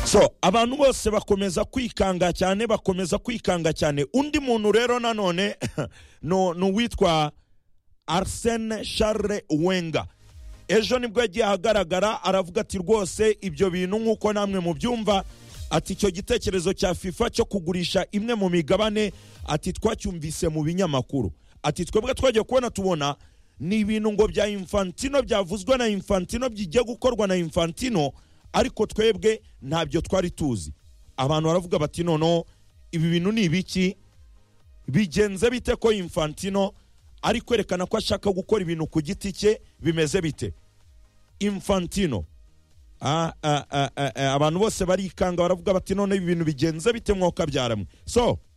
so abantu bose bakomeza kwikanga cyane bakomeza kwikanga cyane undi muntu rero nanone no- ni uwitwa arsene charles wenga ejo nibwo yagiye ahagaragara aravuga ati rwose ibyo bintu nk'uko namwe mubyumva ati icyo gitekerezo cya fifa cyo kugurisha imwe mu migabane ati twacyumvise mu binyamakuru ati twebwe twagiye kubona tubona ni ibintu ngo bya infantino byavuzwe na infantino bijya gukorwa na infantino ariko twebwe ntabyo twari tuzi abantu baravuga bati noneho ibi bintu ni ibiki bigenze bite ko infantino ari kwerekana ko ashaka gukora ibintu ku giti cye bimeze bite infantino Ah, ah, ah, ah, ah, abantu bose barikanga baravuga bati none ibi bintu bigenze bite mwokabyara mwe so